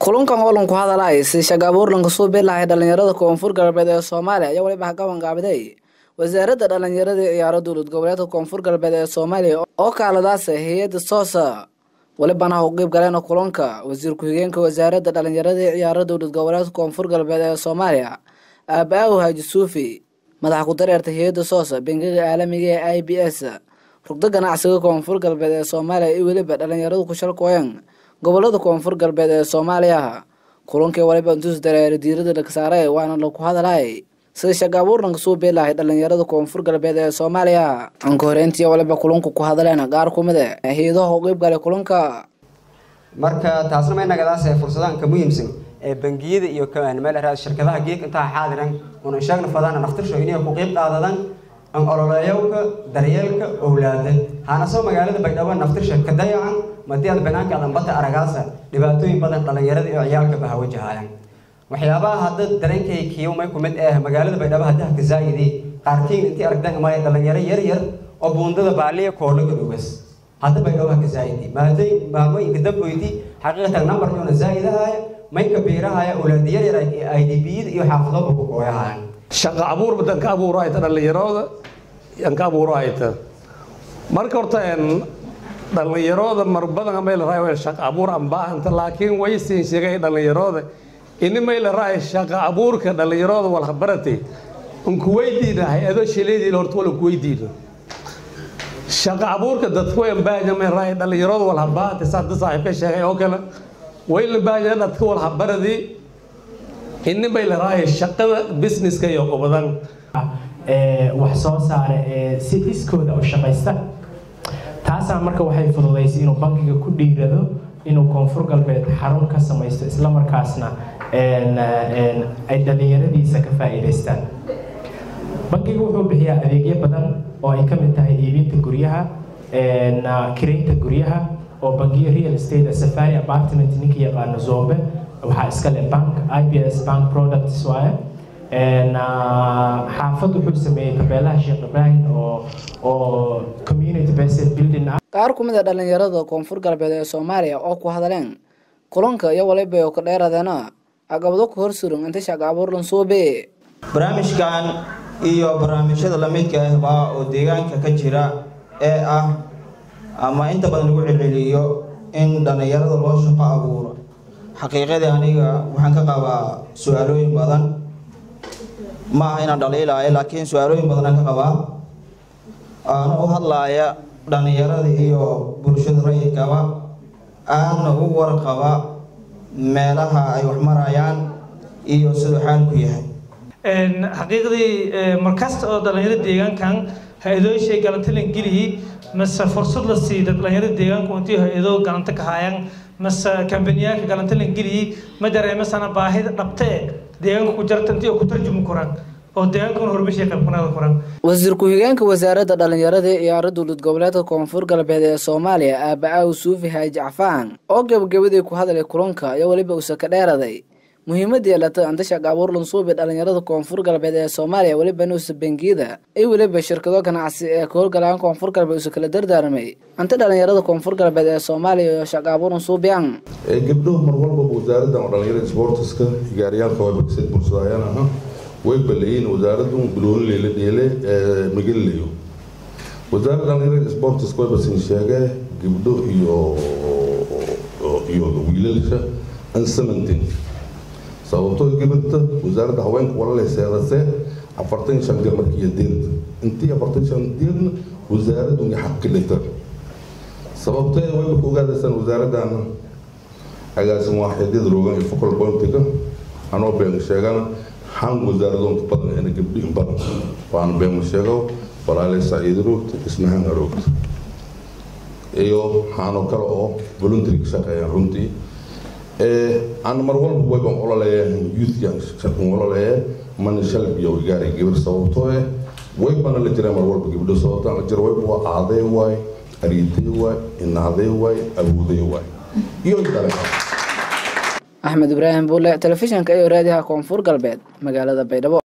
kulankan oo lanku hadalay si shaqa abuur lanka soo bilahay dhalinyarada koonfur galbeed ee soomaaliya ayaa waliba hagaban gaabiday wasaaradda dhalinyarada iyo ciyaaro dowlad goboleedka koonfur galbeed ee soomaaliya oo kaaladaas hay-adda soosa walibana ha u qeyb galeen kulanka wasiir ku-xigeenka wasaaradda dhalinyarada iyo ciyaaro dowlad goboleedka koonfur galbeed ee soomaaliya aaba-aw haaji suufi madaxa ku dareerta hay-adda soosa bangiga caalamiga ee i b s rugdo ganacsiga koonfur galbeed ee soomaaliya iyo weliba dhalinyaradu ku shalkooyan gobolada koonfur galbeed ee soomaaliya kulankii waliba intuus dareere diirada dhagsaare waana laku hadalay sida shaqa abuur lanka soo beelahay dhalinyarada koonfur galbeed ee soomaaliya anka horeyntii waliba kulanku ku hadaleen qaar kumid e hay-adaha u qeyb galay kulanka marka taasna may nagadaas ee fursadahan ka muhiimsan ee bangiyada iyo meel shirkadaha geeg intaa xaadiran una sheegna fadaan naftirsho inay ku qeyb qaadadan an ololeeyowka daryeelka owlaada hana soo magaalada baydhabo naftirsha ka dayacan madiad banaanka dambata aragaasa dhibaatooyin badan dhalinyarada iyo ciyaalka baha wajahayaan waxyaabaha hadda dareenkay kiiwmay ku mid ah magaalada baydhabo haddaha ka zaa'idi qaarkiin intii aragdan maya dhalinyaro yar yar oo buundada baaliya koolaga dhugas hadda baydhabo ha ka zaa'idi maaday maamooyinka damboyti xaqiiqatan number yoona zaa'idahaya may kabiirahaya owlaada yar yar i d b-yada iyo xaafadooba ku gooyahayaan shaqa abuur badan ka abuuro ayta dhalinyarooda yan ka abuuro ayta marka horta dhalinyarooda mar badan may la raayo shaqa abuur aan baahanta laakiin way siin sheegay dhalinyarooda ini may la raayo shaqa abuurka dhalinyarooda wal habarate un ku weydiina hay-ado shileedii horta wala ku weydiina shaqa abuurka dadku way baahanya may raayo dhalinyarooda wal habaahanta saada saaxiibka sheegay oo kale way la baahanya dadka wal habaradii ini bay la raayo shaqada businesska iyo ubadan wax soo saara ee si iskooda u shaqaysta taasaa marka waxay fududaysay inuu bankiga ku dhiirado inuu koonfur galbeed xarun ka samaysto islamarkaasna ay dhalinyaradiisa ka faa'iidaystaan bankiga wuxuu bixiyaa adeegyo badan oo ay ka mid tahay iibinta guryaha kiraynta guryaha oo bangiyo real estate safari apartment ninka yaqaano zoobe waxaa iskale bank i b s bank products waaye xaafad wuxuu sameeyey tabeelaha sheekh ibraahim oo oo community based building ah qaar kumid a dhalinyarada koonfur galbeed ee soomaaliya oo ku hadleen kulanka iyo waliba oo ka dheeradeena caqabado ku horsuran inta shaqa abuur lan suube barnaamijkan iyo barnaamijyada lamidka ahbaa oo deegaanka ka jira ee ah ama inta badan lagu celceliyo in dhalinyarada loo shaqo abuuro xaqiiqadii aniga waxaan ka qabaa su-aalooyin badan ma aha inaan dhaliilaayo laakiin su-aalooyin badanaan ka qabaa aana u hadlaaya dhalinyarada iyo bulshada rayidkaba aadna u warqaba meelaha ay wax marayaan iyo siduu xaalku yahay xaqiiqdii markasta oo dhalinyaro deegaankan ha-adooyshay galantalan geliyi mase fursad la siida dhalinyarada deegaanku intii ha-adoo galanta ka haayaan mase kambaniyaanka galantalan geliyi ma dareemasana baahida dhabte e deegaanka ku jarta intii oo ku tarjumi koraan oo deegaankuna horumashay qaybkanaada koraan wasiir ku-xigeenka wasaaradda dhalinyarada iyo ciyaaro dowlad goboleedka koonfur galbeed ee soomaaliya aaba-aw suufi haaji cafaan oo gebagabadii ku hadlay kulanka iyo weliba usa ka dheeraday muhiimada yeelata anta shaqa abuur lansuubi dhalinyarada koonfur galbeed ee soomaaliya weliba nuusa bangiyada iyo weliba shirkado ganacsi ee ka howlgalaan koonfur galbeed usa kala dardaarmay anta dhalinyarada koonfur galbeed ee soomaaliya iyo shaqa abuur lansuubiyan gabdhuhu mar walbaba wasaaraddan oo dhalinyarada sportiska gaariyaalka wabagseed bulshadaayaan aha way balayiin wasaaraddu bilooniley la dheele magalilayo wasaaradda dhalinyarada sportiska way basin sheegee gabdho iyo iyo wiilalsha ansamantin sababtoo gabadha wasaaradda haweenka walalay seedase afartan shan jeer markiiyo deerta intii afartan shan deerna wasaaraddu nga xaq dhigta sababtee wayba ku ogaadaysaan wasaaraddaana agaasin waaxidyada roogan iyo focal pointiga anoo been sheegana han wasaaradoonka badan ina gabdhihin badan waana been sheego walaalay saciid roogta ismahaan roogta iyo haanoo kale oo voluntary ka shaqeeyaan runtii aan mar walba wayban ololeeyahan youthkan shaqan ololeeya mana shalbiyo gaari gabar sababtoo eh waybana la jiraa mar walba gabdho sababtaan la jira wayba waa aaday waay ariitay waay inaaday waay awooday waay iyo dale axmed ibraahim buule telefishinka iyo raadiyaha koonfur galbeed magaalada baydhabo